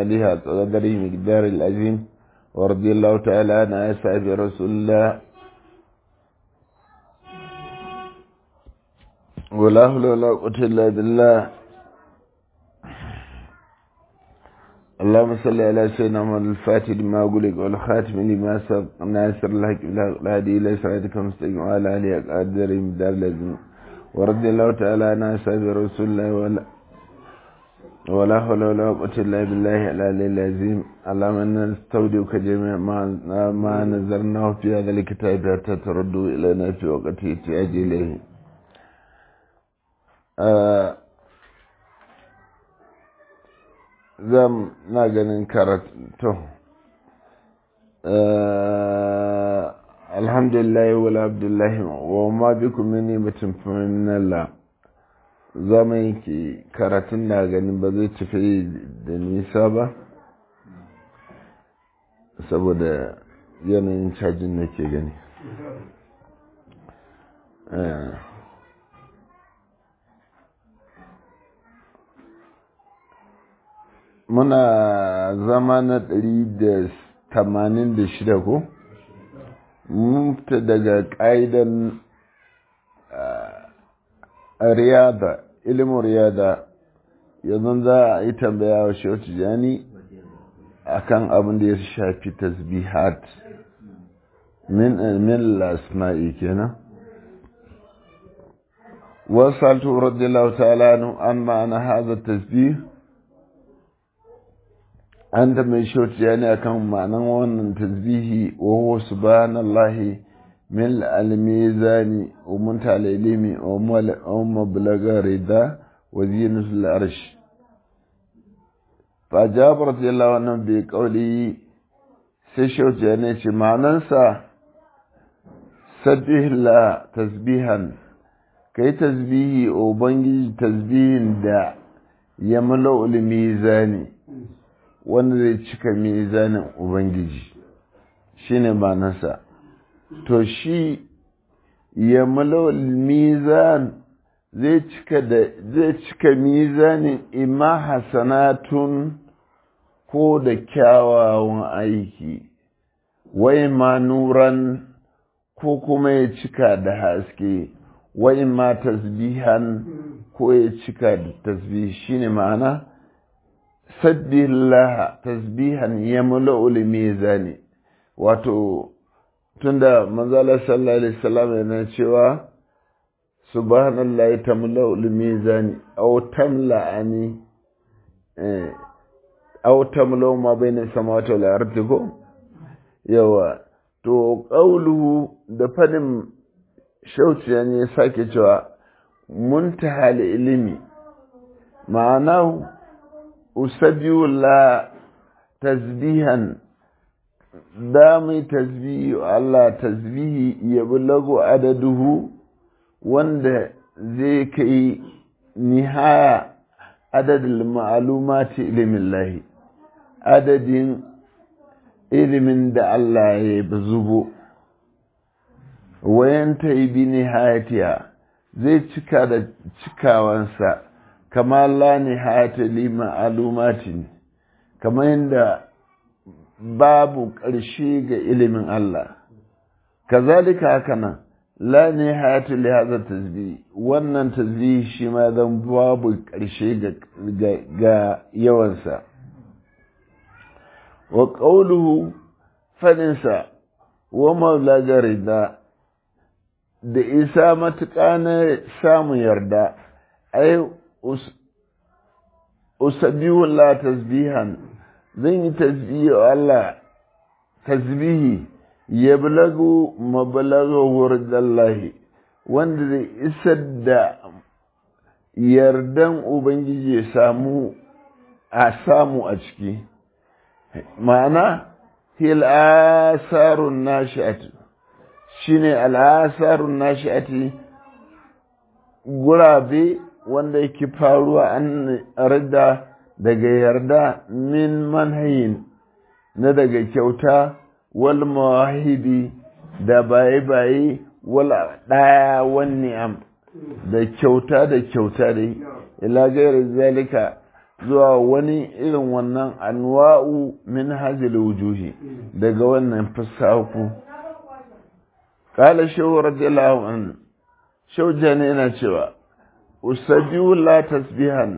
آله قدره مقدار العظيم ورضي الله تعالى عن أصحاب رسول الله ولا حول ولا قوة إلا بالله اللهم صل على سيدنا محمد الفاتح لما أقولك والخاتم لما سبق ناصر الحق الهادي إلى صراطك المستقيم وعلى آله قدر مقدار العظيم ورضي الله تعالى عن أصحاب رسول الله ولا ولا حول ولا قوة إلا بالله العلي العظيم اللهم إنا نستودعك جميع ما ما نزلناه في هذا الكتاب حتى تردوا إلينا في وقت احتياج إليه zam na ganin karatu alhamdulillah wala abdullahi wa ma bikum min ni'matin fa min Allah zama yake karatun na ganin ba zai tafi da nisa ba saboda yanayin cajin nake gani muna zama na ɗari da tamanin da shida ko? mun fita daga ƙa'idan riyada ilimin riyada yanzu za a yi tambaya wa shautu jani a kan abin da ya shafi tasbihat min min lasma'i kenan wasu radiyallahu ta'ala an ma'ana haza tasbih an da mai shauciya ne akan ma'anan wannan tasbihi wa huwa subhanallahi min al-mizani wa munta al-ilmi wa mablaga rida wa zinatul arsh fa jabir radiyallahu anhu bi qawli sai shauciya ne ce ma'anansa sabbihillah tasbihan kai tasbihi ubangiji tasbihin da ya mula'ul mizani wanda zai cika mizanin Ubangiji shi ne nasa to shi ya malawal mizan zai cika da zai cika mizanin ima hasanatun ko da kyawawan aiki wai ma nuran ko kuma ya cika da haske wai ma tasbihan ko ya cika da tasbih shine ma'ana sabbihillah tasbihan ya mula'ul mizani wato tunda manzala sallallahu alaihi wasallam yana cewa subhanallahi tamla'ul mizani aw tamla'ani eh aw tamla'u ma bayna samawati wal ardi ko yawa to qawluhu da fadin shauciya ne sake cewa muntahal ilimi ma'anahu usabbihu la tasbihan dami tasbihi Allah tasbihi ya bulagu adaduhu wanda zai kai nihaya adadin ma'alumati ilimin lahi adadin ilimin da Allah ya zubo wayan ta yi bi nihayatiya zai cika da cikawansa kama la nihayata li ma'alumatin kamar yadda babu ƙarshe ga ilimin Allah kazalika haka nan la nihayata li hadha tasbih wannan tasbih shi ma zan babu ƙarshe ga ga yawansa wa qawluhu fadinsa wa maulaga rida da isa matuƙa na samun yarda ai usabbihu la tasbihan zan yi tasbihi wa Allah tasbihi ya bulagu mabalaga dallahi wanda zai isar da yardan ubangiji ya samu a samu a ciki ma'ana hil asarun nashi'atu shine al'asarun nashi'ati gurabe wanda yake faruwa an rida daga yarda min manhayin na daga kyauta wal mawahibi da baye-baye wal ɗaya wani am da kyauta da kyauta dai ila gairar zalika zuwa wani irin wannan anwa'u min hajjil wujuhi daga wannan fusaku kala shehu radiyallahu an shehu jani yana cewa usabihu la tasbihan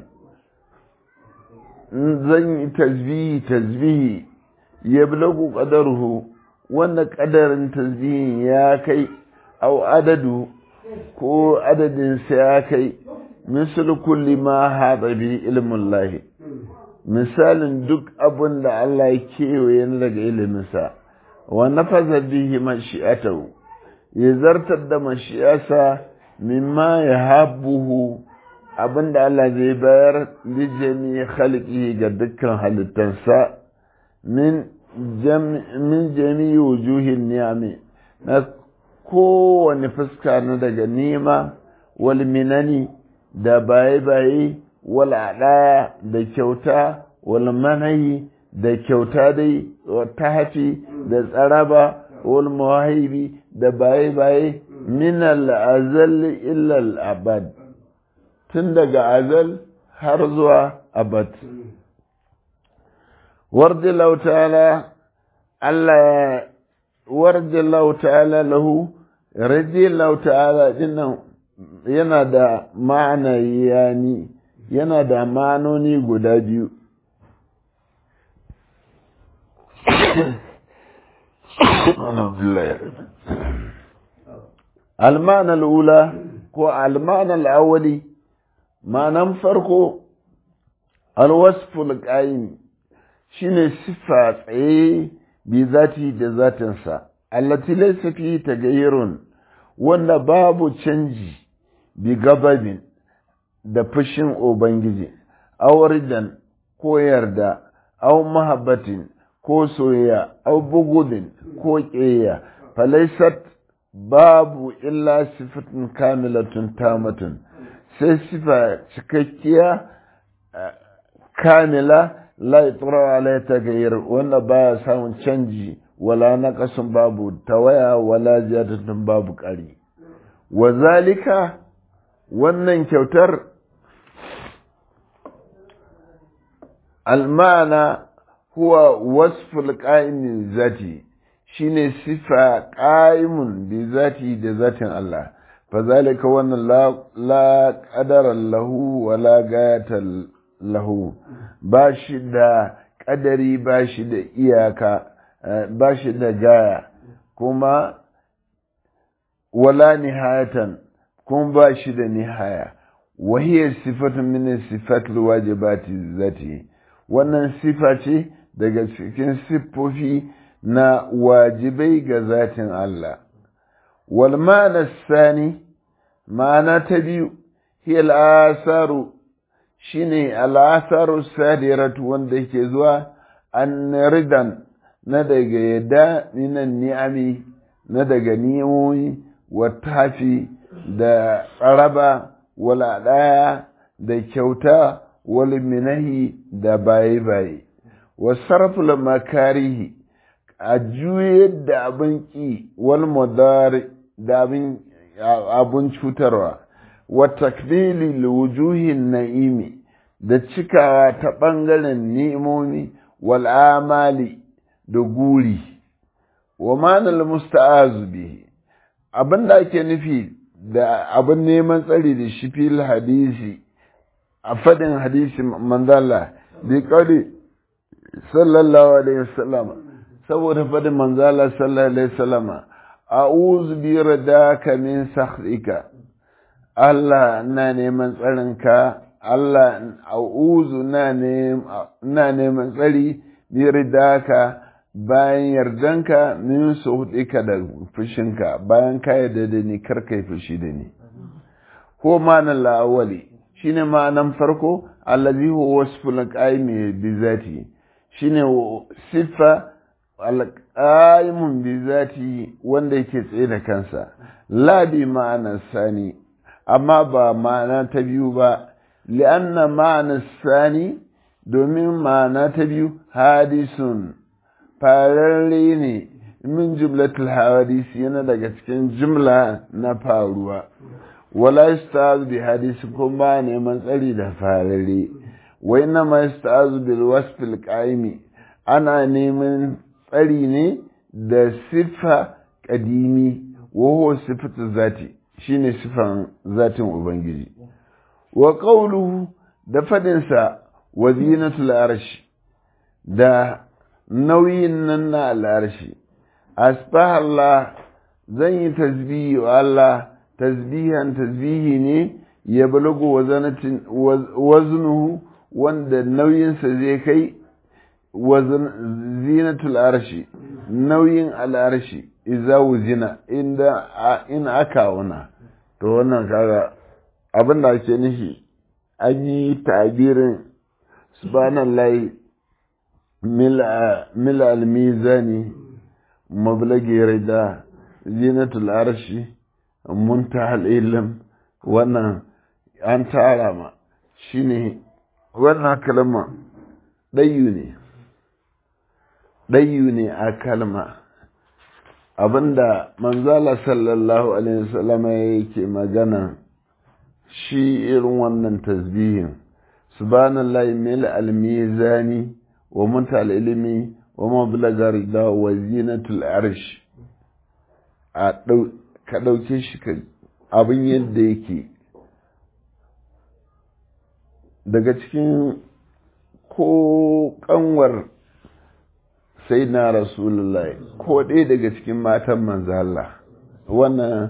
zan yi tasbihi tasbihi ya bulagu qadaruhu wanda qadarin tasbihin ya kai au adadu ko adadinsa ya kai misal kulli ma haɗa bi ilmin lahi misalin duk abin da Allah ya kewaye na daga iliminsa wa nafasa bihi mashi'atahu ya zartar da mashi'asa mimma ya habuhu abin da Allah zai bayar lijami khalqihi ga dukkan halittansa min min jami'i wujuhin ni'ami na kowane fuska na daga nema wal minani da baye-baye wal adaya da kyauta wal manahi da kyauta dai ta hafi da tsaraba wal mawahibi da baye-baye min al-azal illa al-abad tun daga azal har zuwa abad wardi ta'ala Allah wardi ta'ala lahu radiyallahu ta'ala dinnan yana da ma'ana yani yana da ma'anoni guda biyu المعنى الأولى هو المعنى الأولي معنى فرقه الوصف القائم شنو صفة ايه بذاته ذاتنسا التي ليس فيه تغير wanda babu canji bi gababin da fushin Ubangiji, auridan ko yarda, au mahabbatin ko soyayya, au bugudin ko ƙeya, falaisat babu illa sifatin kamilatun tamatun, sai sifa cikakkiya kamila la itrawa la tagayyar wanda baya samun canji wala naqasun babu tawaya wala ziyadatun babu ƙari wa zalika wannan kyautar almana huwa wasful qa'imi zati shine sifa qa'imun bi zati da zatin Allah fa zalika wannan la la qadara lahu wala gayata lahu ba shi da kadari ba shi da iyaka ba shi da gaya kuma wala nihayatan kuma ba shi da nihaya wahiyar sifatun min sifatul wajibati zati wannan sifa ce daga cikin siffofi na wajibai ga zatin Allah wal ma'ana sani ma'ana ta biyu hiya al'asaru shine al'asaru sadiratu wanda yake zuwa an ridan na daga yadda minan ni'ami na daga ni'o'i wa tafi da tsaraba wala ɗaya da kyauta wal minahi da baye-baye wa sarfula makarihi a juyar da abin ƙi wal mudari da abin cutarwa wa takdili wujuhin na'imi da cikawa ta ɓangaren ni'imomi wal amali da guri wa manal musta'azu bihi abin da ake nufi da abin neman tsari da shi fil hadisi a fadin hadisi manzala bi kawai sallallahu alaihi wasallam saboda fadin manzala sallallahu alaihi wasallam a'udhu bi radaka min sakhrika Allah na neman tsarinka Allah a'udhu na neman tsari bi radaka bayan yardanka min suhudika da fushinka bayan ka yarda da ni kar kai fushi da ni ko ma'anar la'awali shine ma'anan farko allazi huwa wasful qaimi bi zati shine siffa alqaimun bi zati wanda yake tsaye da kansa la bi ma'anar sani amma ba ma'ana ta biyu ba li'anna ma'anar sani domin ma'ana ta biyu hadisun fararre ne min jumlatul hawadisi yana daga cikin jumla na faruwa wala yastaz bi hadisi kuma neman tsari da fararre wai na masta'azu bil wasfil qaimi ana neman tsari ne da siffa kadimi wa huwa sifatu zati shine sifan zatin ubangiji wa qawluhu da fadinsa wa zinatul arshi da nauyin nan na al'arshi asbah Allah zan yi tasbihi wa Allah tasbihan tasbihi ne ya balago waznuhu wanda nauyinsa zai kai zinatul arshi nauyin al'arshi iza wuzina inda in aka wana to wannan kaga abin da ake nufi an yi tabirin subhanallahi mil al-mizani mablagi rida zinatul arshi muntahal ilm wannan an tara ma shine wannan kalma ɗayu ne ɗayu ne a kalma abinda manzala sallallahu alaihi wasallam yake magana shi irin wannan tasbihin subhanallahi mil al-mizani wa muntal ilmi wa mablaga rida wa zinatul arsh a ka ɗauke shi abin yadda yake daga cikin ko kanwar sai na rasulullah ko ɗaya daga cikin matan manzala wannan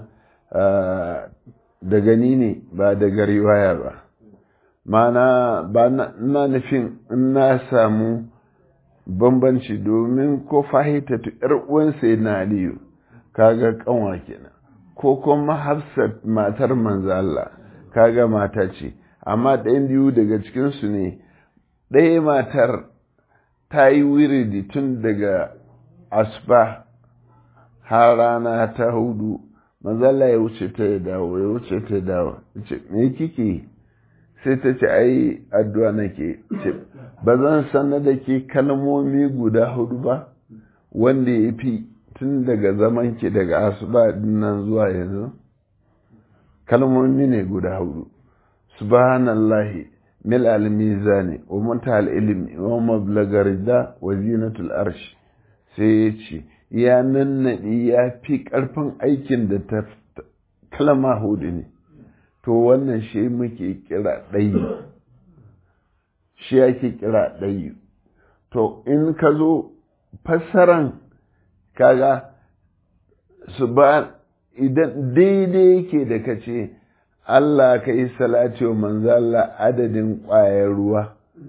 da gani ne ba daga riwaya ba mana ba na nufin in na samu bambanci domin ko fahita tu uwan sai na aliyu kaga kanwa kenan ko kuma hafsat matar manzala kaga mata ce amma ɗayan biyu daga cikinsu ne ɗaya matar ta yi wiridi tun daga asba har rana ta hudu mazalla ya wuce ta ya dawo ya wuce ta ya dawo ce me kike sai ta ce ai addu'a nake ce ba zan sanar da ke kalmomi guda hudu ba wanda ya fi tun daga zaman ki daga asuba nan zuwa yanzu kalmomi ne guda hudu subhanallahi mil al-mizani wa muntaha ilmi wa mablaga rida wa zinatul arsh sai ya ce ya nannaɗi ya fi ƙarfin aikin da ta kalma hudu ne to wannan shi muke kira ɗayi shi ake kira ɗayi to in ka zo fassaran kaga su ba idan daidai yake da ka ce Allah ka yi salati wa manzo Allah adadin ƙwayar ruwa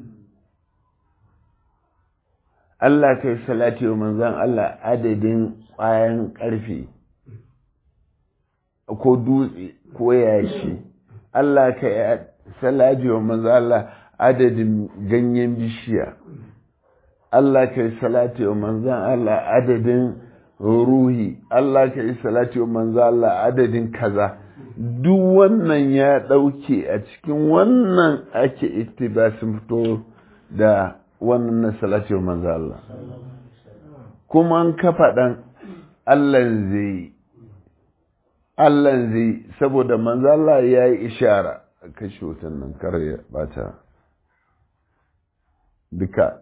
Allah ka yi salati wa manzan Allah adadin ƙwayan ƙarfe ko dutse ko yashi Allah ka yi salati wa manzan Allah adadin ganyen bishiya Allah ka yi salati wa manzan Allah adadin ruhi Allah ka yi salati wa manzan Allah adadin kaza duk wannan ya ɗauke a cikin wannan ake ittibasin fito da wannan na salati wa manzo Allah kuma an ka faɗan Allah zai Allah zai saboda manzo Allah ya yi ishara kashe wutan nan kar ya bata duka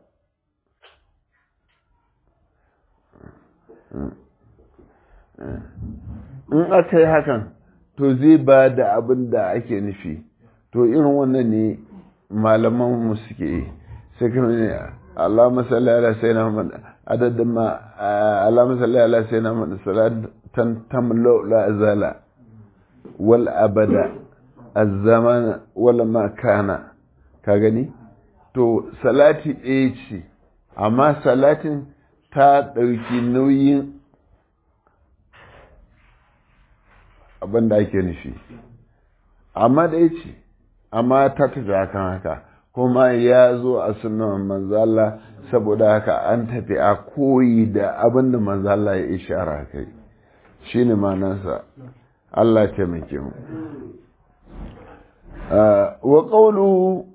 in aka yi hakan to zai ba da abin da ake nufi to irin wannan ne malaman mu suke yi sai kuma ne Allahumma salli ala sayyidina Muhammad adadin ma Allahumma salli ala sayyidina Muhammad salatan tamlu la azala wal abada az-zaman wal makana ka gani to salati ɗaya ce amma salatin ta ɗauki nauyin abin da ake nufi amma ɗaya ce amma ta tafi kan haka kuma ya zo a sunan manzala saboda haka an tafi a koyi da abin da manzala ya ishara kai shi ne manansa Allah taimake mu wa ƙaunu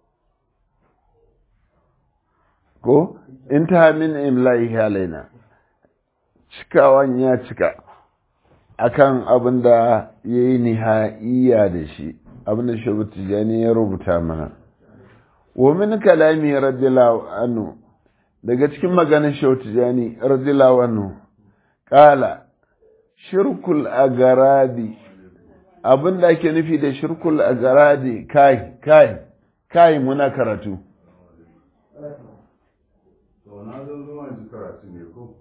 ko in ta min imla'i halaina cikawan ya cika akan abin da ya yi nihaiya da shi abin da shi tijani ya rubuta mana wa min kalami radiyallahu anhu daga cikin maganin shautijani radiyallahu anhu qala shirkul agaradi abin da ake nufi da shirkul agaradi kai kai kai muna karatu to na zo zuwa ji karatu ne ko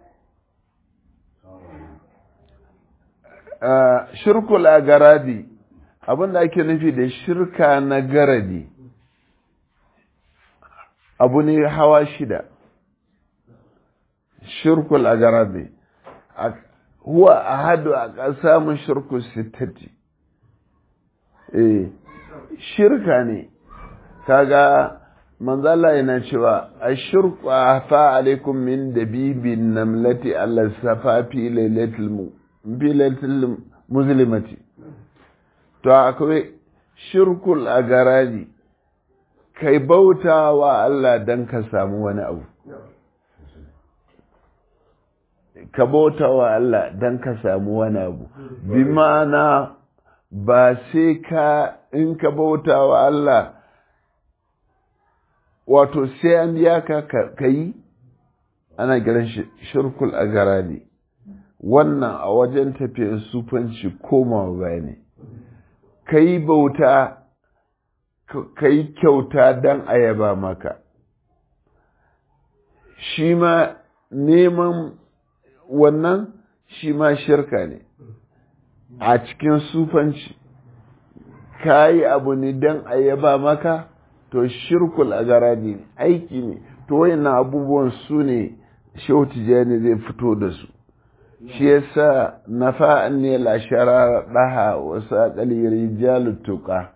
shirkul agaradi abin da ake nufi da shirka na garadi abu ne hawa shida shirkul agaradi huwa ahadu a ƙasa shirku sittati eh shirka ne kaga manzala yana cewa ashirku afa alaikum min dabibin namlati alla safafi lailatul bilatul muslimati to akwai shirkul agaradi kai bauta wa Allah dan ka samu wani abu ka bauta wa Allah dan ka samu wani abu bi ma'ana ba sai ka in ka bauta wa Allah wato sai an biya ka ka yi ana kiran shi shirkul agaradi wannan a wajen tafiyar sufanci komawa baya ne ka yi bauta ka yi kyauta don ayaba maka shi ma neman wannan shi ma shirka ne a cikin sufanci ka yi abu ne don ayaba maka to shirkul agaradi ne aiki ne to wayannan abubuwan su ne shehu tijjani zai fito da su shi yasa nafa ne la shara daha wasu akali rijalu tuqa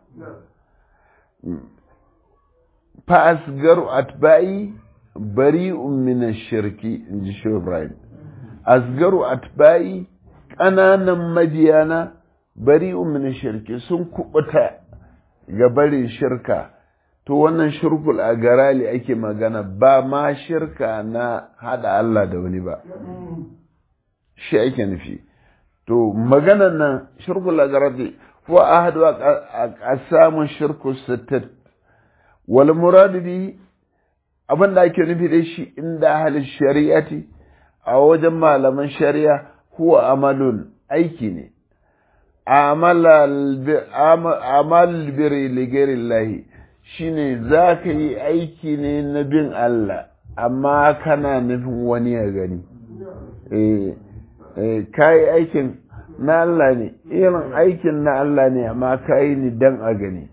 fa asgaru atba'i bari'un min ash-shirki inji shehu ibrahim asgaru atba'i ƙananan madiyana bari'un min ash-shirki sun kubuta ga barin shirka to wannan shirkul a garali ake magana ba ma shirka na hada Allah da wani ba shi ake nufi to maganan nan shirkul a garali ko ahadu a samun shirku sittat wal muradu bi abin da ake nufi da shi inda ahli shari'ati a wajen malaman shari'a huwa amalun aiki ne amal biri ligarillahi shine za ka yi aiki ne na bin Allah amma kana nufin wani ya gani ka yi aikin na Allah ne irin aikin na Allah ne amma ka yi ni dan a gani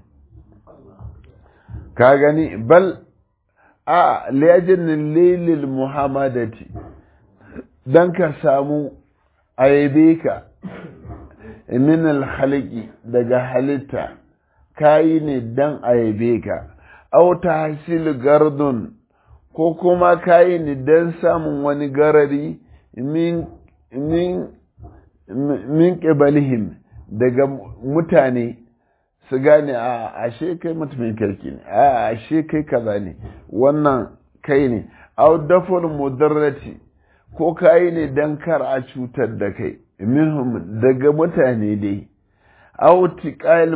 ka gani bal a liyajin lilil muhammadati don ka samu aibe ka min alhaliki daga halitta kayi ne dan aibe ka au tahsil gardun ko kuma kayi ne dan samun wani garari min min min qibalihim daga mutane su gane a ashe kai mutumin kirki ne a ashe kai kaza ne wannan kai ne au daful mudarrati ko kayi ne dan kar a cutar da kai minhum daga mutane dai aw tiqal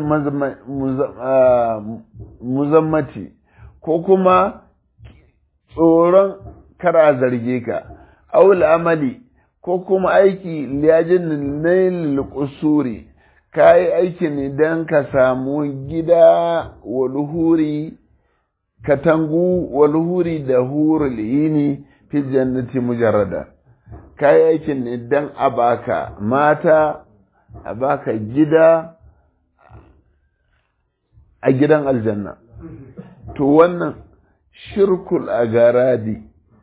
muzammati ko kuma tsoron kar a zarge ka aw amali ko kuma aiki liyajin nail qusuri kai aiki ne dan ka samu gida walhuri katangu walhuri da hurul yini fi jannati mujarrada kayi aikin ne don a baka mata a baka gida a gidan aljanna to wannan shirkul a garadi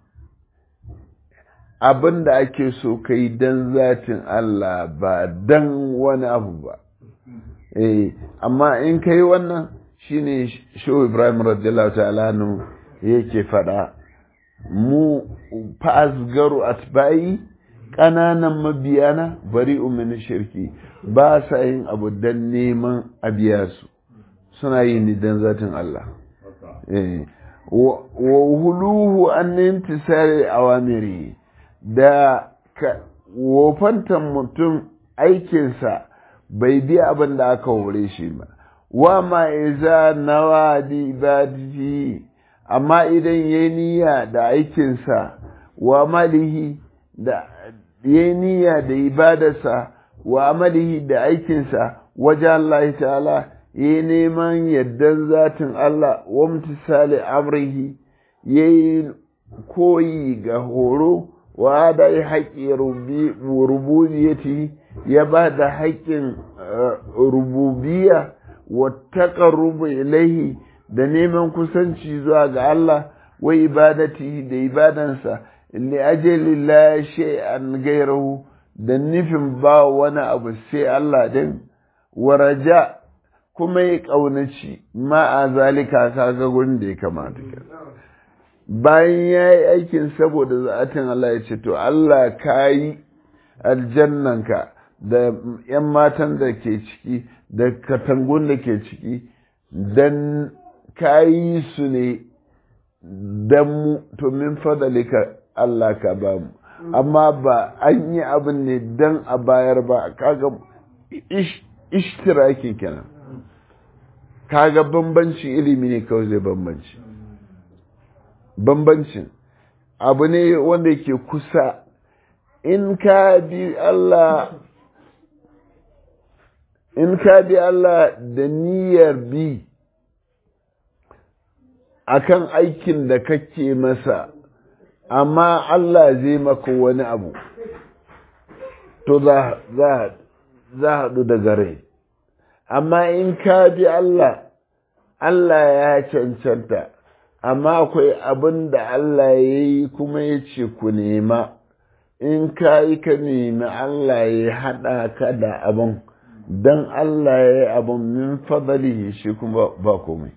abin da ake so ka yi don zatin Allah ba don wani abu ba eh amma in ka yi wannan shine shehu ibrahim radiyallahu ta'ala yake faɗa mu fa'azgaru atba'i ƙananan mabiyana bari min shirki ba sa yin abu don neman a biya su suna yi ni don zatin Allah wa huluhu an intisari awamiri da wofantan mutum aikinsa bai biya abin da aka hore shi ba wa ma iza nawa di ibadati amma idan yayi niyya da aikinsa wa malihi da yayi niyya da ibadarsa wa amalihi da aikinsa waje Allah ta'ala yayi neman yaddan zatin Allah wa mutisali amrihi yayi koyi ga horo wa da haƙƙi rububiyati ya ba da haƙƙin rububiya wa taqarrubu ilaihi da neman kusanci zuwa ga Allah wa ibadati da ibadansa li ajali la shay'an ghayrahu da nufin ba wani abu sai Allah din wa raja kuma ya kaunaci ma a zalika kaga gurin da ya kamata bayan ya yi aikin saboda za'atin Allah ya ce to Allah ka yi aljannanka da ‘yan matan da ke ciki da katangun da ke ciki don ka yi su ne don mu to min fadalika Allah ka ba mu amma ba an yi abin ne don a bayar ba kaga ishtiraki kenan kaga bambanci ilimi ne kawai zai bambanci bambancin abu ne wanda yake kusa in ka bi Allah in ka bi Allah da niyyar bi akan aikin da kake masa amma Allah zai maka wani abu to za za haɗu da gare amma in ka bi Allah Allah ya cancanta amma akwai abin da Allah ya yi kuma ya ce ku nema in ka yi ka nemi Allah ya haɗa ka da abin don Allah ya yi abin min fadalihi shi kuma ba komai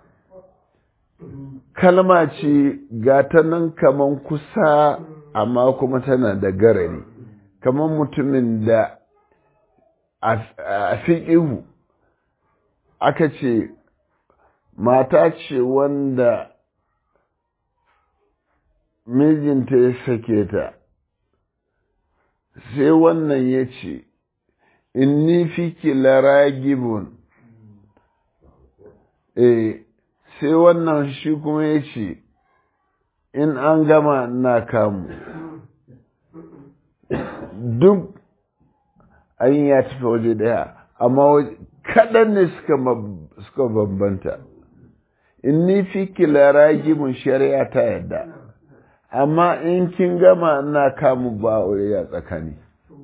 kalma ce ga ta nan kaman kusa amma kuma tana da garari kaman mutumin da a fiƙihu aka ce mata ce wanda mijinta ya sake ta sai wannan ya ce inni fiki laragibun eh sai wannan shi kuma ya ce in an gama na kamu duk an ya tafi waje daya amma kaɗan ne suka bambanta in ni fi kilara gimin shari'a ta yadda amma in kin gama ina kamu ba aure ya tsakani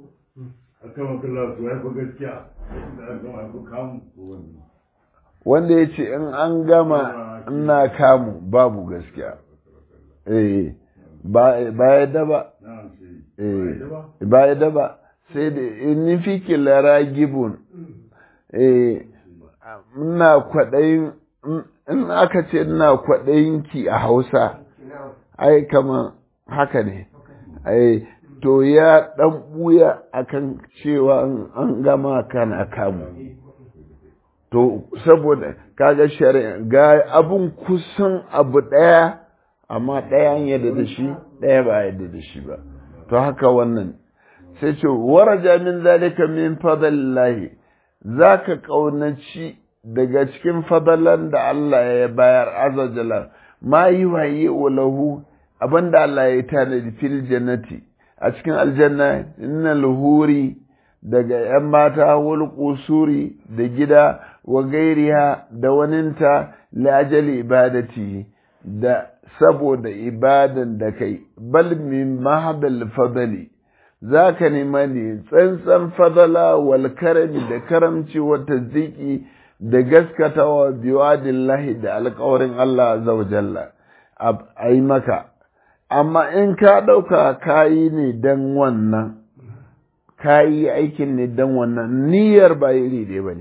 wanda ya ce in an gama ina kamu babu gaskiya eh ba ya daba eh ba ya daba sai da in fi kilara gibun eh ina kwaɗayin in aka ce ina kwaɗayinki a hausa ai kama haka ne ai to ya ɗan ɓuya akan cewa an gama kana kamu to saboda kaga shari'a ga abun kusan abu ɗaya amma ɗaya an yadda da shi ɗaya ba yadda da shi ba to haka wannan sai ce waraja min zalika min fadlillahi zaka kaunaci daga cikin fadalan da Allah ya bayar azajala ma yi waye lahu abinda Allah ya tanadi fil jannati a cikin aljanna innal huri daga ‘yan mata wal kusuri da gida wa gairiya da waninta lajali ibadati da saboda ibadan da kai bal min mahadal fadali za ka nema ne tsantsan fadala wal karami da karamci wa taziki da gaskatawa biwadillahi da alkawarin Allah azza wa jalla a yi maka amma in ka ɗauka kayi ne don wannan ka yi aikin ne don wannan niyyar ba iri ɗaya ba ne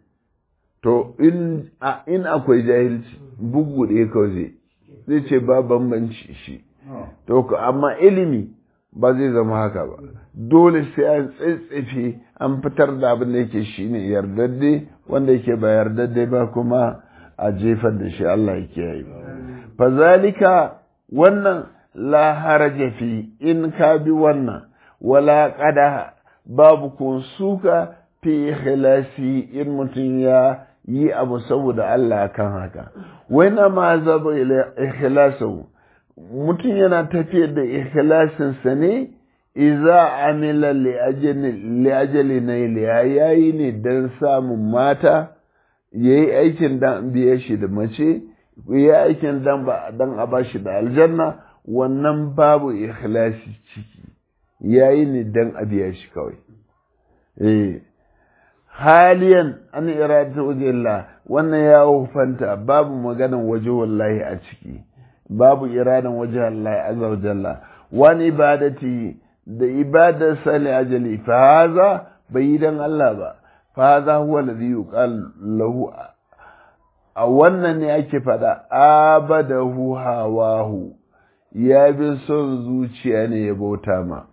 to in akwai jahilci bugu ɗaya kawai zai zai ce ba bambanci shi to amma ilimi ba zai zama haka ba dole sai an tsitsefe an fitar da abin da yake shi ne yardadde wanda yake ba yardadde ba kuma a jefar da shi Allah ya kiyaye fazalika wannan la haraja fi in ka bi wannan wala qada babu kun suka fi ikhlasi in mutum ya yi abu saboda Allah kan haka wai na ma zaba ikhlasu mutum yana tafiyar da ikhlasinsa ne iza amila li ajali na iliya yayi ne don samun mata yayi aikin dan biye shi da mace yayi aikin dan ba dan a bashi da aljanna wannan babu ikhlasi ciki yayi ne dan a biya shi kawai eh haliyan an irada wajillah wannan ya hufanta babu maganan waje wallahi a ciki babu iradan waje Allah azza wa jalla wani ibadati da ibadar sali ajali fa haza bai yi dan Allah ba fa haza huwa alladhi yuqal lahu a wannan ne ake fada abadahu hawahu ya bi son zuciya ne ya bauta ma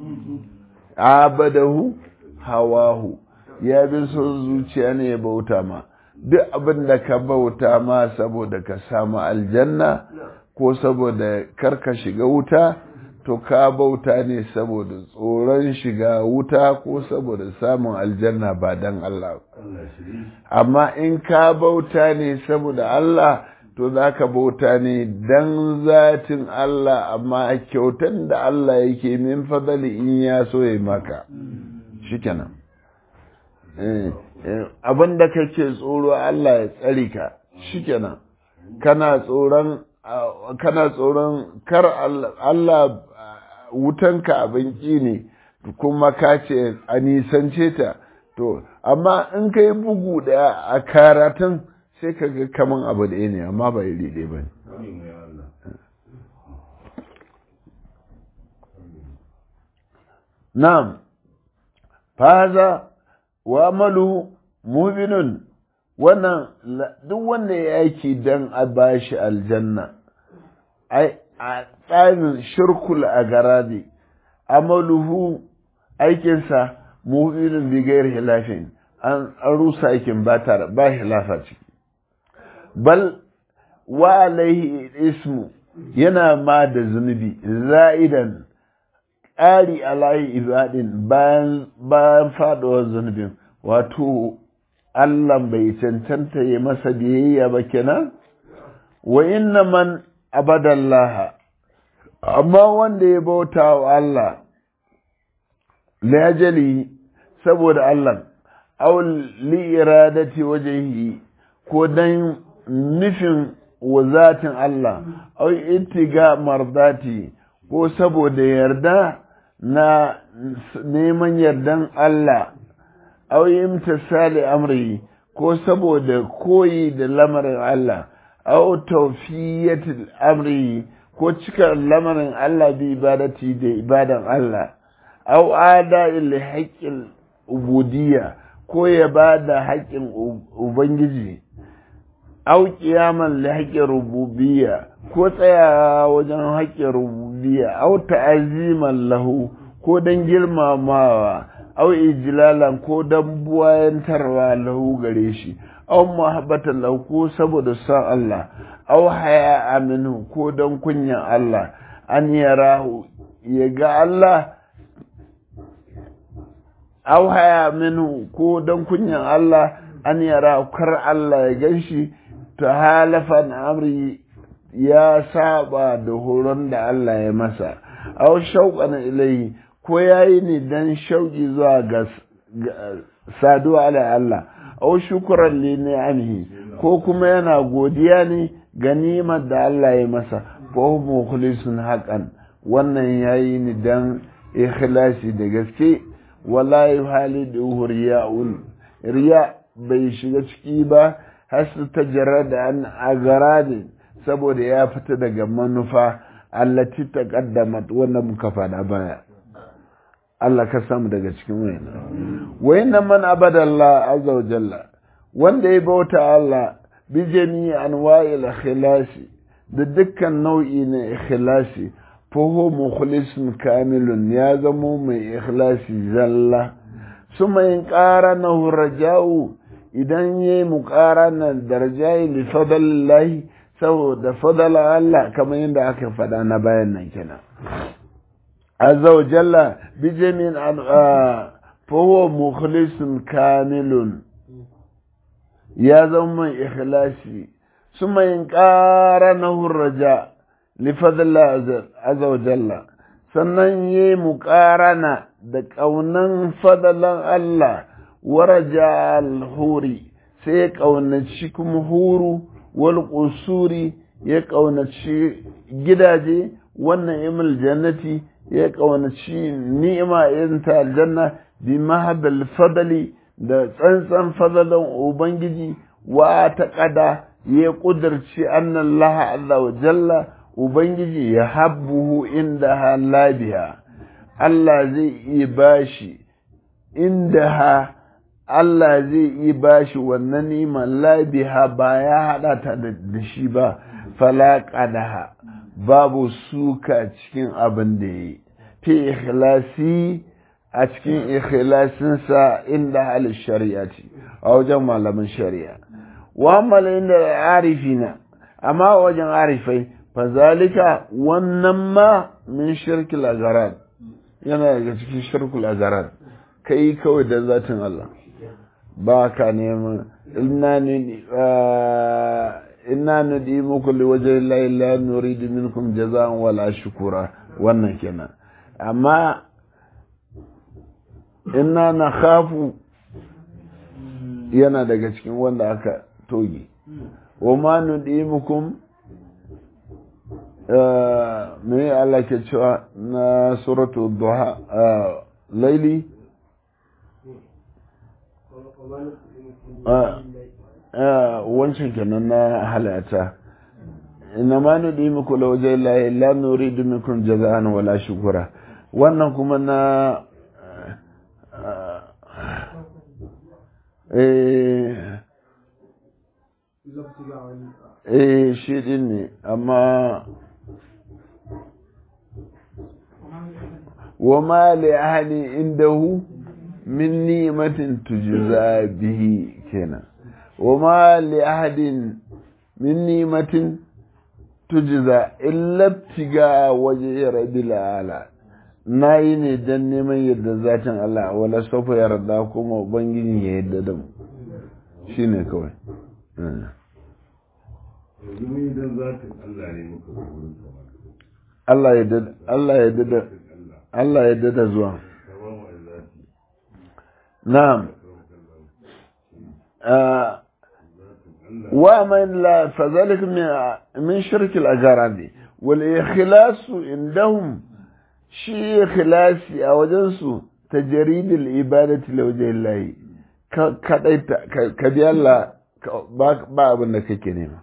abadahu hawahu ya bi son zuciya ne ya bauta ma duk abin da ka bauta ma saboda ka samu aljanna ko saboda karka shiga wuta to ka bauta ne saboda tsoron shiga wuta ko saboda samun aljanna ba dan Allah amma in ka bauta ne saboda Allah to za ka bauta ne dan zatin Allah amma kyautan da Allah yake min fadali in ya so ya maka shikenan abin da kake tsoro Allah ya tsari ka shikenan kana tsoron kana tsoron kar Allah wutanka abin ƙi ne kuma ka ce a nisance ta to amma in ka yi bugu ɗaya a karatun sai ka ga kaman abu ɗaya ne amma ba iri ɗaya ba ne na'am faza wa amalu mubinun wannan duk wanda ya aiki don a bashi aljanna a tsarin shirkul a garadi amaluhu aikinsa mubinun bigayar hilafin an rusa aikin ba tare ba hilafa ciki bal wa alaihi ismu yana ma da zunubi za'idan ƙari alayi ibadin bayan bayan faɗuwar zunubin wato Allah bai cancanta ya masa biyayya ba kenan wa inna man abadallaha amma wanda ya bauta wa Allah lajali saboda Allah aw li iradati wajhihi ko dan nufin wazatin Allah aw ittiga mardati ko saboda yarda na neman yardan Allah aw imtisali amri ko saboda koyi da lamarin Allah aw tawfiyatil amri ko cika lamarin Allah bi ibadati da ibadan Allah aw ada il haqqil ubudiyya ko ya bada haƙƙin ubangiji aw qiyaman li haqqir rububiyya ko tsayawa wajen haƙƙin rububiyya aw ta'aziman lahu ko dan girmamawa aw ijlalan ko dan buwayantarwa lahu gare shi aw muhabbatan lahu ko saboda san Allah aw haya aminu ko dan kunyan Allah an yarahu ya ga Allah aw haya minhu ko dan kunyan Allah an yara kar Allah ya ganshi ta halafan amri ya saba da horon da Allah ya masa aw shauqan ilai ko yayi ne dan shauki zuwa ga saduwa da Allah aw shukran li ni'amihi ko kuma yana godiya ne ga nimar da Allah ya masa fa mukhlisun haqqan wannan yayi ni dan ikhlasi da gaske wala yuhalidu riya'un riya bai shiga ciki ba har su ta da an agaradi saboda ya fita daga manufa allati taqaddamat wannan muka fada baya Allah ka samu daga cikin wayan wayan man abada Allah azza wa jalla wanda ya bauta Allah bi jami'i anwa'il ikhlasi da dukkan nau'i na ikhlasi فهو مخلص كامل يا زمو من إخلاص زلة ثم إن قارنه الرجاء إذن يي مقارنة درجاء لفضل الله سو ده فضل الله كما يندعك فدانا بيانا كنا عز وجل بجميع فهو مخلص كامل ya zama mai ikhlasi ثم إن قارنه الرجاء لفضل الله عز وجل sannan ya yi muƙarana da ƙaunan fadalan Allah waraja alhuri sai ya ƙaunaci kuma huru wal ƙusuri ya ƙaunaci gidaje wannan imil jannati ya ƙaunaci ni'ima irin ta aljanna bi mahabal fadali da tsantsan fadalan ubangiji wa ta ƙada ya ƙudurci annan laha Allah wa jalla Ubangiji ya habbuhu inda ha labiha, Allah zai iya bashi inda ha Allah zai iya bashi wannan niman labiha ba ya haɗa ta da shi ba, falaƙadaha babu suka cikin abin da ya yi, fi ikhlasi a cikin ikhlasinsa inda halin shari'a ce, a wajen malamin shari'a. Wa inda arifina, amma wajen arifai, fazalika wannan ma min shirkil agaran yana daga cikin shirkul agaran kai kawai da zatin Allah ba ka neman inna nudi muku li waje la la nuridu minkum jaza'an wala shukura wannan kenan amma inna na khafu yana daga cikin wanda aka toge wa ma nudi mukum me Allah ke cewa na suratu duha laili wancan kenan na halata ina ma nudi muku la waje la la nuridu minkum jaza'an wala shukura wannan kuma na eh eh shi din ne amma وما لأهل عنده من نعمة تجزى به كنا وما لأحد من نعمة تجزى إلا ابتغاء وجه رب العالى na yi ne don neman yadda zatin Allah wala sofa yarda kuma ubangiji ya yadda da mu shi ne kawai yanzu mun yi don zatin Allah ne muka zo wurin sa Allah ya dada Allah ya dada Allah Allah ya dada zuwa ka ba mu da zati na'am zatin ah, Allah ومن لا فذلك من من شرك الأجراد والإخلاص عندهم شيء إخلاصي أو جنسو تجريد العبادة لوجه الله ك- كديت ك- كبي الله ك- با با abin da kake nema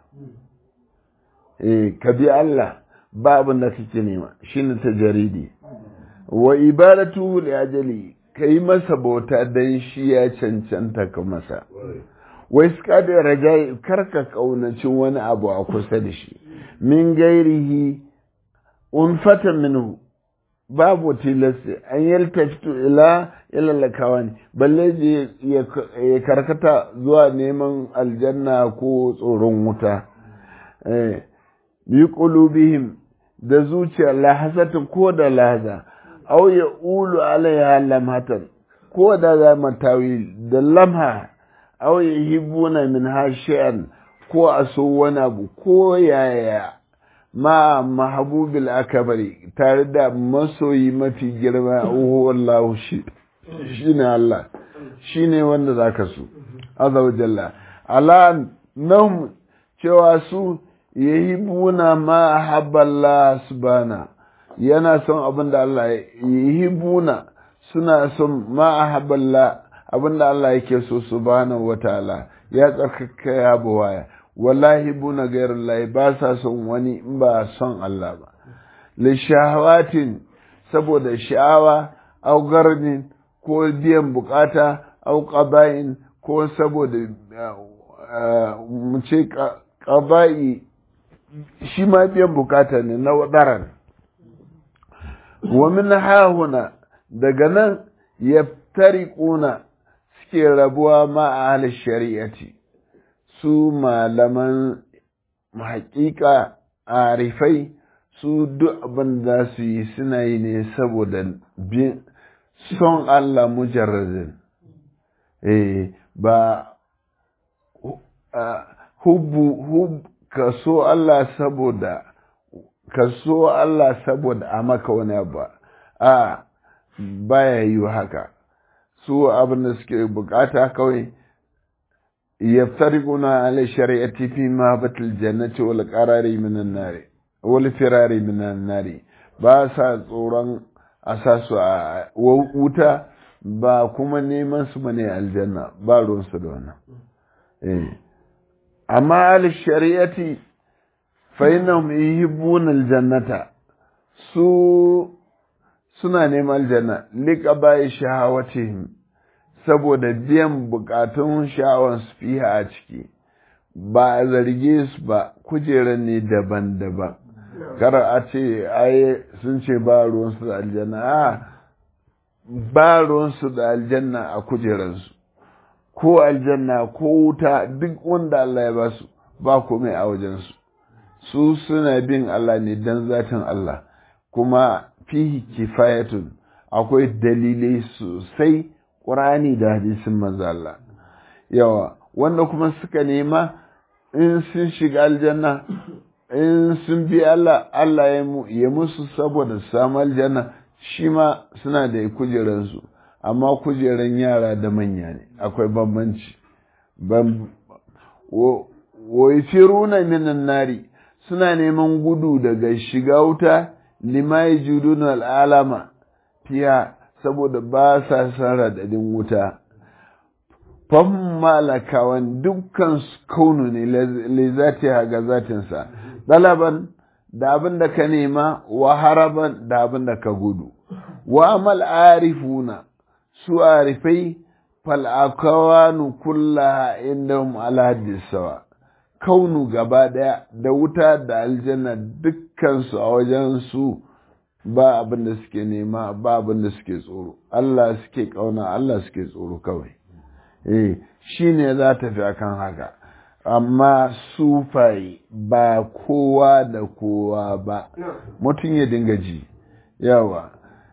eh kabi Allah ba abin da kake nema shine tajaridi wa ibadatu li ajali kai masa bauta dan shi ya cancanta ka masa kwarai wai suka da rajai karka kaunaci wani abu a kusa da shi min gairihi unfatan minhu babu tilasta an yaltaftu ila ila lakawani balle je ya ya karkata zuwa neman aljanna ko tsoron wuta eh bi qulubihim da zuciya lahasatin ko da lahaza aw ya ulu alaiha lamhatan ko da za matawi da lamha aw yuhibbuna min shay'an ko a so wani abu ko yaya ma mahabubil akabari tare da masoyi mafi girma wallahu shi shine Allah shine wanda zaka so azza wa jalla ala nahum cewa su yahibuna ma haballa subhana yana son abin da Allah yahibuna suna son ma haballa abin da Allah yake so subhanahu wataala ya tsarkaka ya buwaya wallahi buna gairar lahi ba sa son wani in ba son Allah ba li shahawatin saboda sha'awa au garnin ko biyan bukata au qada'in ko saboda mu ce qada'i shi ma biyan bukata ne na wadaran wa min hahuna daga nan yaftariquna suke rabuwa ma a halin shari'ati su malaman haƙiƙa arifai su duk abin da su yi suna yi ne saboda bin son Allah mujarradin eh ba hubbu hub ka so Allah saboda ka so Allah saboda a maka wani abu a baya yi haka su abin da suke bukata kawai yaftariquna ala shari'ati fi ma batil jannati wal qarari minan nari wal firari minan nari ba sa tsoron a sa su a wuta ba kuma neman su bane aljanna ba ruwansu da wannan eh amma al shari'ati fa innahum yuhibbuna aljannata su suna neman aljanna liqabai shahawatihim saboda biyan bukatun sha'awar su fiha a ciki ba a zarge su ba kujerar ne daban-daban kar a ce ai sun ce ba ruwansu da aljanna a ba ruwansu da aljanna a kujerarsu ko aljanna ko wuta duk wanda Allah ya ba su ba komai a wajensu su suna bin Allah ne don zatin Allah kuma fihi kifayatun akwai dalilai sosai ƙurani da hadisin manzo Allah yawa wanda kuma suka nema in sun shiga aljanna in sun bi Allah Allah ya musu saboda samu aljanna shi ma suna da kujeransu amma kujeran yara da manya ne akwai bambanci wa firuna minan nari suna neman gudu daga shiga wuta lima yajuduna al'alama fiya saboda ba sa san radadin wuta fam malakawan dukkan kaunu ne le zati ga zatinsa dalaban da abin da ka nema wa haraban da abin da ka gudu wa amal arifuna su arifai fal akawanu kullaha indahum ala haddis sawa kaunu gaba daya da wuta da aljanna dukkan su a wajen su ba abin da suke nema ba abin da suke tsoro Allah suke kauna Allah suke tsoro kawai eh shine za ta fi akan haka amma sufai ba kowa da kowa ba mutum ya dinga ji yawa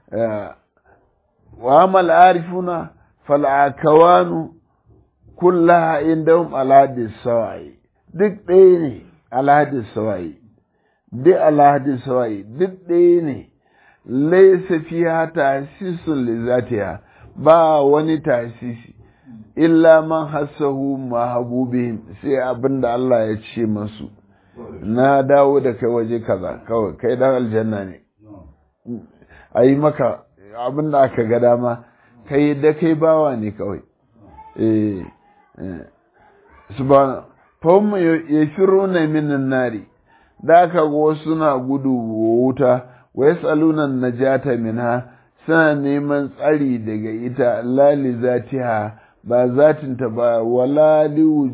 wa amal arifuna fal akawanu kullaha indahum alhadis sawai duk ɗaya ne alhadis sawai duk alhadis sawai duk ɗaya ne laisa fiha tasisun lizatiha ba wani tasisi illa man hassahu mahabubihim sai abin da Allah ya ce masu na dawo da kai waje kaza kawai kai dan aljanna ne a yi maka abin da aka ga dama kai da kai bawa ne kawai eh subhana fahim ya shiro na minan nari da aka ga wasu na gudu wuta wa yasaluna najata minha suna neman tsari daga ita lali zatiha ba zatinta ba wala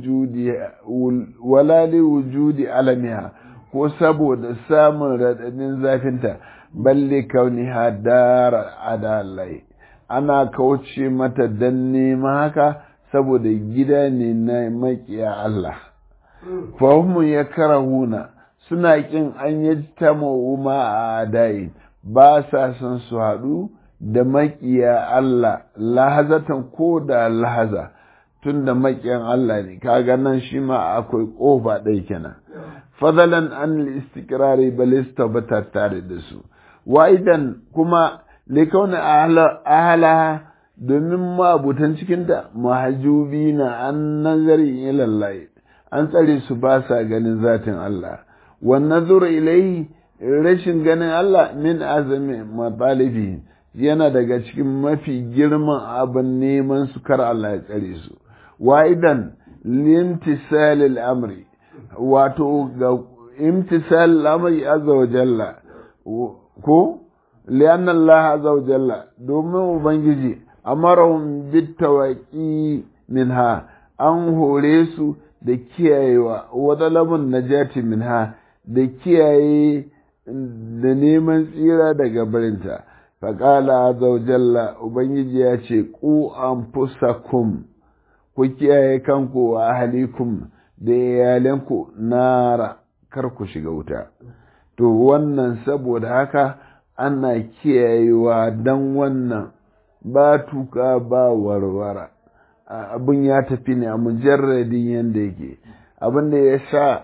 li wujudi alamiha ko saboda samun raɗaɗin zafinta balle kauniha dara adalai ana kauce mata don nema haka saboda gida ne na makiya Allah fahimu ya karahuna suna ƙin an yi ta ma'uma a adayi ba sa son su haɗu da maƙiya Allah lahazatan ko da lahaza tun da maƙiyan Allah ne kaga nan shi ma akwai ƙofa ɗai kenan fadalan an istikrari balista ba tare da su wa'idan kuma likauna ahalaha domin mabutan cikinta mahajubi na an nazari ilallahi an tsare su ba sa ganin zatin Allah wannan zura ilai rashin ganin Allah min azami matalibi yana daga cikin mafi girman abin neman su kar Allah ya tsare su wa'idan limtisalil amri wato ga imtisal amri azza wa jalla ko lianna Allah azza wa jalla domin ubangiji amarahum bitawaqi minha an hore su da kiyayewa wa talabun najati minha da kiyaye da neman tsira daga barinta faƙala zaujalla ubangiji ya ce ku an fusakum ku kiyaye kanku wa ahalikum da iyalanku nara kar ku shiga wuta to wannan saboda haka ana kiyayewa don wannan ba tuka ba warwara abin ya tafi ne a mujarradin yadda yake abin da ya sa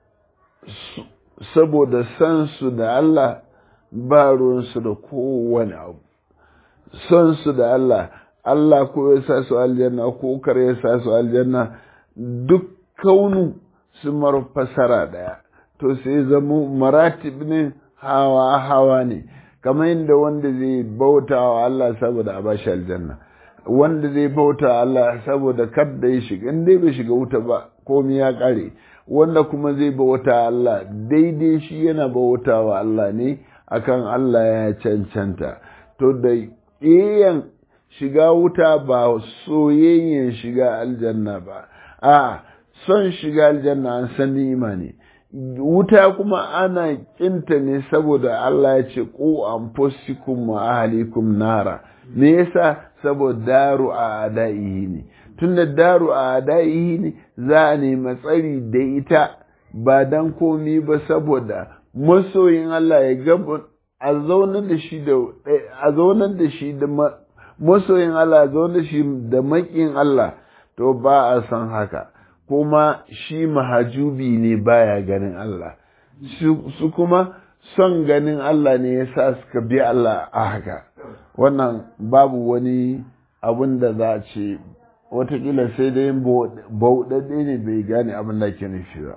saboda san su da Allah ba ruwansu da kowane abu son su da Allah Allah ko ya sa su aljanna ko kar ya sa su aljanna duk kaunu su mar fasara daya to sai zama maratib ne hawa hawa ne kamar yadda wanda zai bauta wa Allah saboda a bashi aljanna wanda zai bauta wa Allah saboda kar da ya shiga in dai bai shiga wuta ba komai ya kare wanda kuma zai bauta Allah daidai shi yana bauta wa Allah ne akan Allah ya cancanta to da iyan shiga wuta ba soyayyen shiga aljanna ba a son shiga aljanna an san ni'ima ne wuta kuma ana kinta ne saboda Allah ya ce ku anfusikum wa ahlikum nara me yasa saboda daru a adaihi ne tunda daru a adaihi ne za a nemi tsari da ita ba dan komi ba saboda masoyin Allah ya gaba a zaunar da shi da a zaunar da shi da masoyin Allah a zaunar da shi da makin Allah to ba a san haka kuma shi mahajubi ne baya ganin Allah su kuma son ganin Allah ne ya sa suka bi Allah a haka wannan babu wani abun da za a ce watakila sai dai bauɗaɗɗe ne bai gane abin da ke nufi ba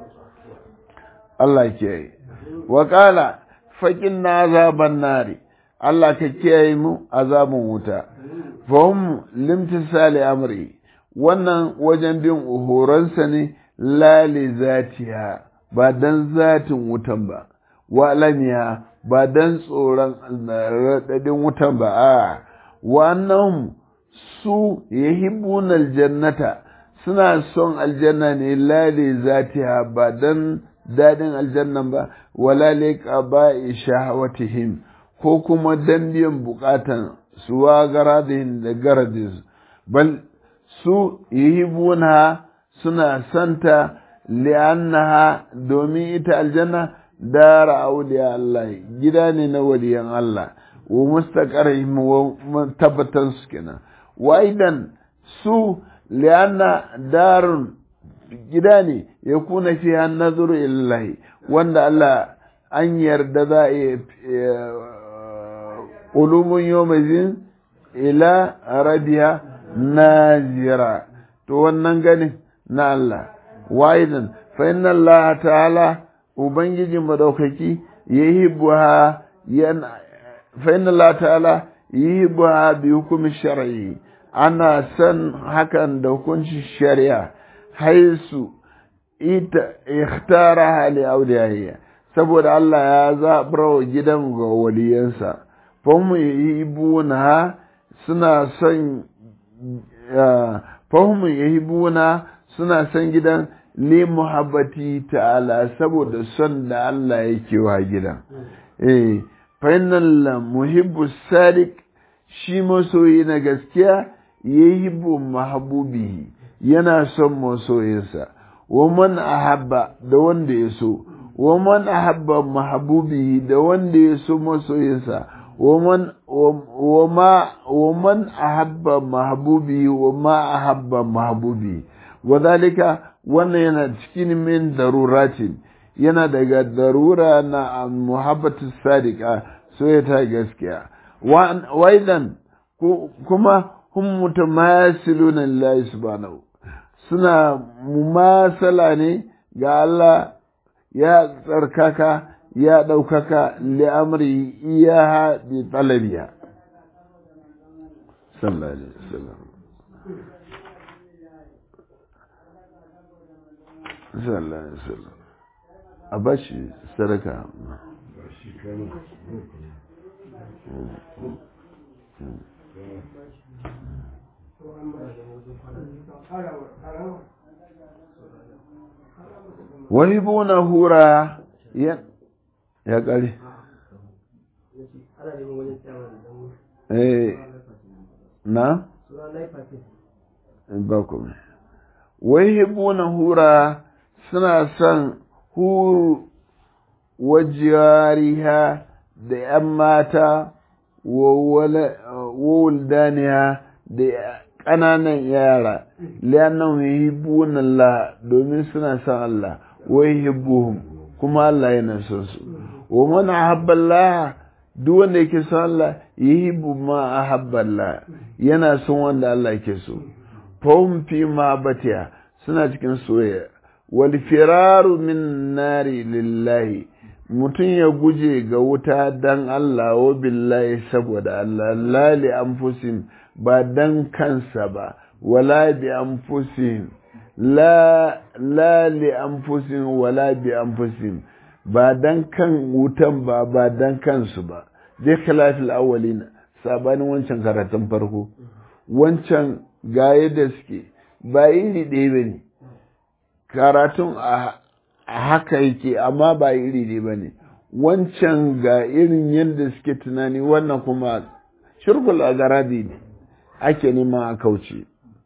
Allah ke yi waƙala faƙin na azaban nari Allah ka kiyaye mu azabin wuta fahim limtisali amri wannan wajen bin horonsa ne lali zatiya ba dan zatin wutan ba walamiya ba dan tsoron raɗaɗin wutan ba a wannan su yahibbuna aljannata suna son aljanna ne lali zatiya ba dan daɗin aljannan ba wala liqa ba'i shahawatihim ko kuma dan biyan bukatan suwa garadin da garadis bal su yihibuna suna santa li'annaha domin ita aljanna dara auliya Allah gida ne na waliyan Allah wa mustaqarrihim wa tabbatan su kenan wa idan su li'anna darun gida ne ya kuna fi nazuru illahi wanda Allah an yarda za a yi ulumun yomazin ila rabiya nazira to wannan ganin na Allah wa'idan fa inna Allah ta'ala ubangijin madaukaki yahibbuha yana fa inna Allah ta'ala yahibbuha bi hukumi shar'i ana san hakan da hukuncin shari'a haisu ita ikhtara li awliyaiya saboda Allah ya zaɓar gidan ga waliyansa fahimu yahibuna suna son fahimu yahibuna suna son gidan li muhabbati ta'ala saboda son da Allah yake wa gidan eh fa innal muhibbu sadiq shi masoyi na gaskiya yahibu mahbubihi yana son masoyinsa wa man ahabba da wanda ya so wa man ahabba mahbubihi da wanda ya so masoyinsa wa man wa ma wa man ahabba mahbubihi wa ma ahabba mahbubi wa dalika wannan yana cikin min daruratin yana daga darura na muhabbatu sadiqa soyata gaskiya wa idan kuma hum mutamasiluna lillahi subhanahu suna mumasala ne ga Allah ya tsarkaka ya ɗaukaka li'amri iyaha bi talabiya sallallahu alaihi wasallam sallallahu alaihi wasallam a bashi sadaka wahibuna hura ya ya kare eh na ba kuma wahibuna hura suna son huru wajiyariha da ‘yan mata wa wuldaniya da ƙananan yara liyannan yuhibbuna Allah domin suna son Allah wa yuhibbuhum kuma Allah yana son su wa man ahabba Allah duk wanda yake son Allah yuhibbu ma ahabba Allah yana son wanda Allah yake so fahum fi ma batiya suna cikin soyayya wal firaru min nari lillahi mutum ya guje ga wuta dan Allah wa billahi saboda Allah la li anfusin ba dan kansa ba wala bi anfusin la la li anfusin wala bi anfusin ba dan kan wutan ba ba dan kansu ba dai khilafil awwalina sabanin wancan karatun farko wancan ga yadda suke ba iri ɗaya ba ne karatun a haka yake amma ba iri ɗaya ba ne wancan ga irin yadda suke tunani wannan kuma shirkul a garadi ne ake neman a kauce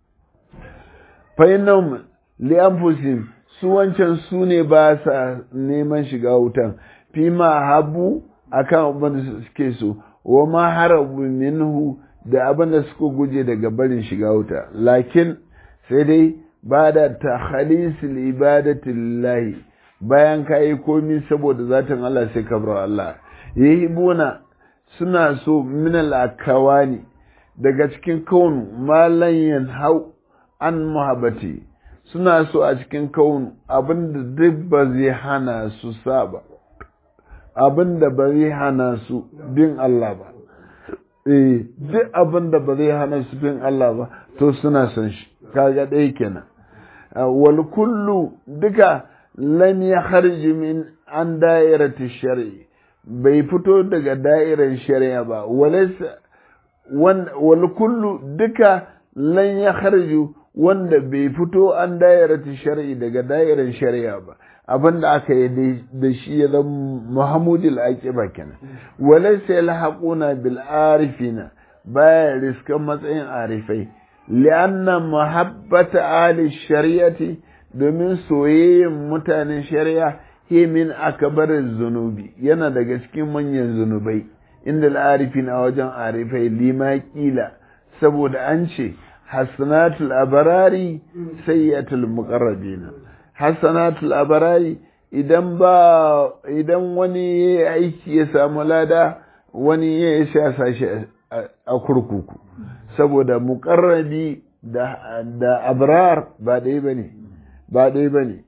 fa'inan li'anfusin su wancan su ne ba sa neman shiga wutan fi ma habu akan abin da suke so wa ma harabu minhu da abin da suka guje daga barin shiga wuta lakin sai dai ba da ta khalisul ibadati lillahi bayan ka yi komi saboda zatin Allah sai ka bar Allah yahibuna suna so min al-akawani daga cikin kaunu malan yanhau an muhabbati suna so a cikin kaunu abinda duk ba zai hana su saba abinda ba zai hana su bin Allah ba eh duk abin da ba zai hana su bin Allah ba to suna son shi kaga ɗaya kenan wal kullu duka lam ya kharji min an da'irati shar'i bai fito daga da'irar shari'a ba walaysa wal kullu duka lan ya kharju wanda bai fito an da'irati shar'i daga da'irar shari'a ba abin da aka yi da shi ya zama muhammadul aqiba kenan walaysa yalhaquna bil arifina baya riskan matsayin arifai li'anna muhabbata ali shari'ati domin soyayyen mutanen shari'a he min akbarin zunubi yana daga cikin manyan zunubai inda al'arifin a wajen arifai lima kila saboda an ce hasanatul abarari sayyatul muqarrabina hasanatul abarari idan ba idan wani ya aiki ya samu lada wani ya sha sashi a kurkuku saboda muqarrabi da da abrar ba dai bane ba dai bane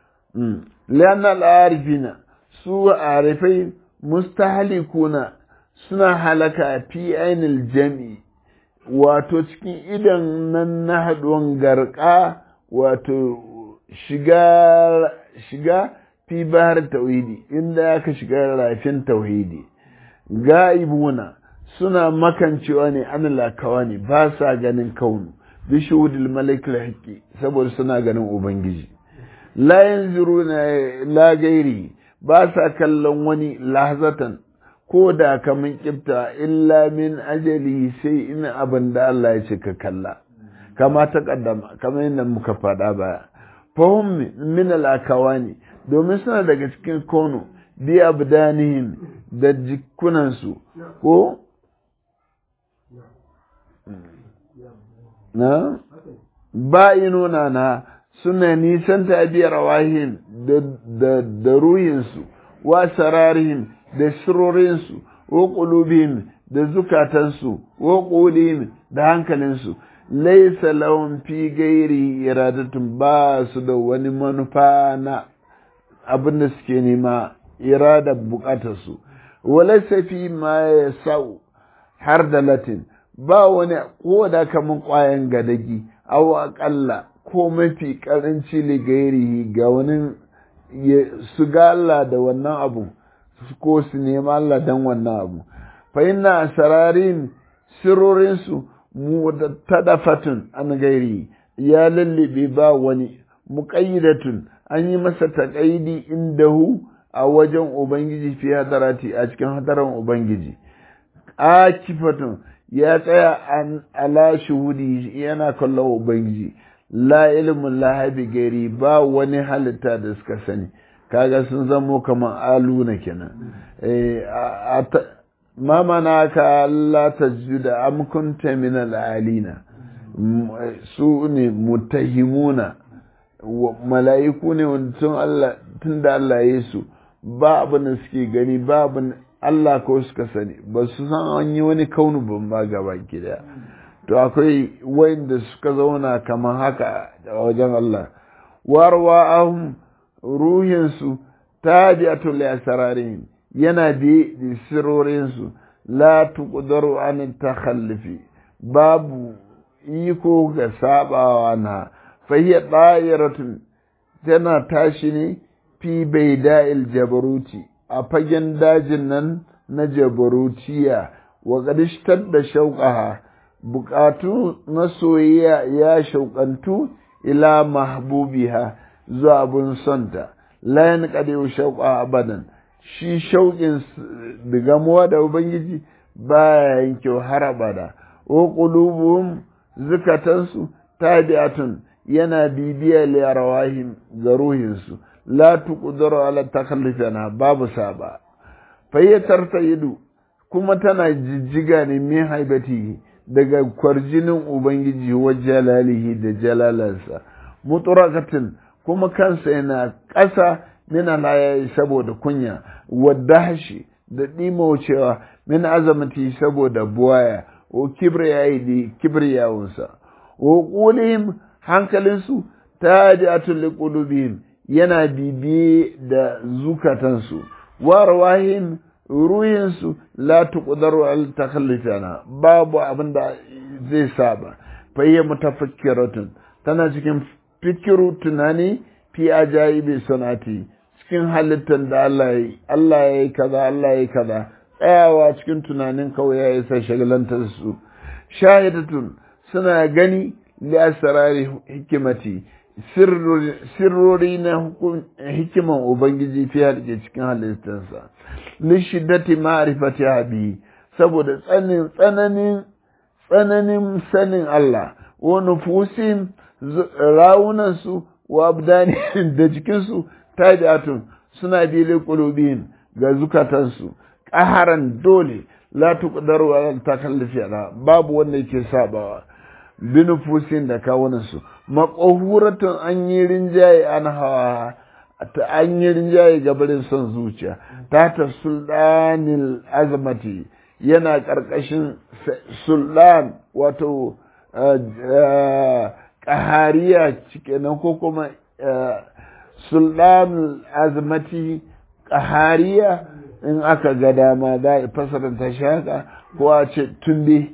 lianna al-arifina su arifai mustahlikuna suna halaka fi ainil jami wato cikin idan nan na haɗuwan garka wato shiga shiga fi bahar tauhidi inda aka shiga rafin tauhidi ga'ibuna suna makancewa ne an lakawa ne ba sa ganin kaunu bi shuhudul malik haqqi saboda suna ganin ubangiji la yanzuruna la gairi ba sa kallon wani lahzatan ko da kamun kifta illa min ajali sai in abin da Allah ya ce ka kalla kama ta kaddama kamar yadda muka faɗa baya fahim min al'akawani domin suna daga cikin kono bi abdanihim da jikunansu ko na bayinuna na suna nisan tabiyar wahin da ruhinsu wa sararihim da shirorinsu wa ƙulubihim da zukatansu wa ƙulihim da hankalinsu laisa lahum fi gairi iradatun ba su da wani manufa na abin da suke nema irada bukatarsu walaisa fi ma ya sau har da latin ba wani ko da kamun ƙwayan gadagi aw aƙalla ko mafi ƙaranci ligairihi ga wani su ga Allah da wannan abu ko su nema Allah don wannan abu fa inna sararin sirorinsu mutadafatun an gairi ya lallabe ba wani muƙayyidatun an yi masa taƙaidi indahu a wajen ubangiji fi hadarati a cikin hadaran ubangiji akifatun ya tsaya an ala shuhudi yana kallon ubangiji la ilmin lahabi gairi ba wani halitta da suka sani kaga sun zamo kamar aluna kenan ma mana ka Allah ta juda am kunta min al'alina su ne mutahimuna mala'iku ne wanda tun da Allah ya su ba abin da suke gani ba abin Allah ko suka sani ba su san an yi wani kaunu ban ba gaba daya to akwai wanda suka zauna kamar haka a wajen Allah warwa ahun ruhinsu ta bi'atul asrarin yana bi da sirorinsu la tuqdaru an takhallufi babu iko ga sabawa na fahiya da'iratun tana tashi ne fi baida'il jabaruti a fagen dajin nan na jabarutiya wa qadishtar da shauqaha bukatu na soyayya ya shauƙantu ila mahbubiha zuwa abun sonta layan qadiu shauqa abadan shi shauƙin digamuwa da ubangiji baya yanke har abada wa qulubuhum zukatansu tabi'atun yana bibiya li rawahim ga ruhinsu la tuqdaru ala takhallufana babu saba fayyatar ido kuma tana jijjiga ne min haibati daga kwarjinin ubangiji wa jalalihi da jalalansa muturakatin kuma kansa yana ƙasa min alayayi saboda kunya wadda hashi da ɗimaucewa min azamati saboda buwaya o kibriyayi da kibriyawunsa o ƙulihim hankalinsu ta ji atulli ƙulubihim yana bibiye da zukatansu wa rawahim ruhinsu la tuqdaru al takhallufana babu abin da zai saba fayya mutafakkiratun tana cikin fikiru tunani fi ajaibi sanati cikin halittar da Allah ya yi Allah ya yi kaza Allah ya yi kaza tsayawa cikin tunanin kawai ya isa shagalantar su shahidatun suna gani li asrari hikimati sirrori na hikiman Ubangiji fi halke cikin halittarsa, lishiddati ma'arifati habi saboda tsananin tsananin sanin Allah, wa nufusin rawunansu wa abdani da jikinsu tabi'atun suna bile kulubin ga zukatansu, ƙaharan dole la tuqdaru ala takallufi babu wanda yake sabawa. binufusin da kawunansu maƙohuratun an yi rinjaye an hawa ta an yi rinjaye gabarin son zuciya ta ta sultanil azamati yana ƙarƙashin sultan wato ƙahariya cikenan ko kuma sultanil azamati ƙahariya in aka ga dama za a fasaranta shi haka ko a ce tumbe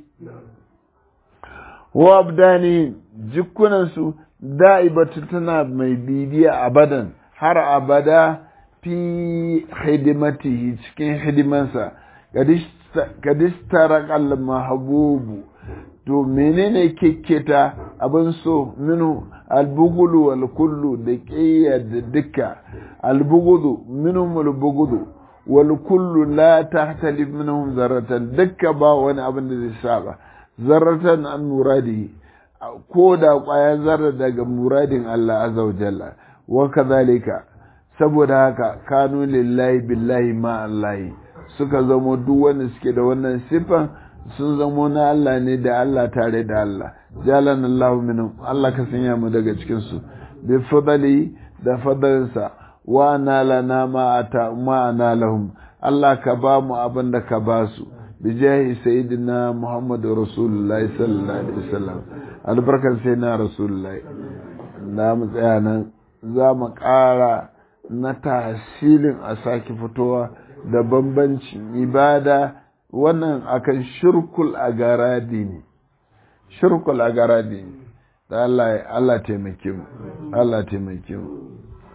wa abdani jikunansu da'ibatu tana mai bibiya abadan har abada fi hidimatihi cikin hidimansa kadistara kallon mahabubu to menene kekketa abin so minu albugulu wal kullu da ƙiyya da duka albugudu minhum albugudu wal kullu la tahtalif minhum zaratan dukka ba wani abin da zai saba zarratan an muradihi ko da ƙwayar zarra daga muradin Allah azza wa jalla wa kadhalika saboda haka kanu lillahi billahi ma Allahi suka zamo duk wanda suke da wannan sifan sun zamo na Allah ne da Allah tare da Allah jalan Allah minhum Allah ka sanya mu daga cikin su bi fadali da fadalinsa wa nalana ma ata ma lahum Allah ka ba mu abin da ka ba su bijahi sayyidina Muhammadu Rasulullahi sallallahu alaihi wasallam albarkar sai na Rasulullahi da mu tsaya nan za mu ƙara na tasirin a sake fitowa da bambancin ibada wannan akan shirkul agaradi ne shirkul agaradi ne da Allah Allah taimake mu Allah taimake mu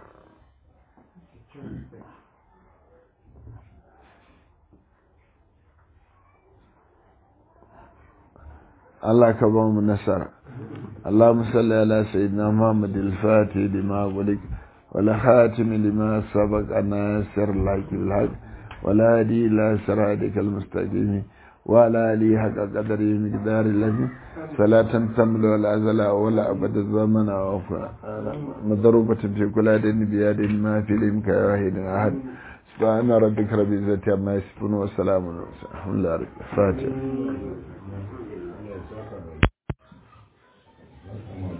Allah ka ba mu nasara اللهم صل على سيدنا محمد الفاتح لما ولك ولا خاتم لما سبق الناصر الحق بالحق ولا هدي إلى صراطك المستقيم وعلى آله حق قدره مقدار الذي فلا تنتمل ولا أزل ولا أبد الزمن مضروبة في كل دين بيد ما في الإمك واحد أحد سبحان ربك رب العزة عما يصفون وسلام على الحمد لله الفاتح Assalamu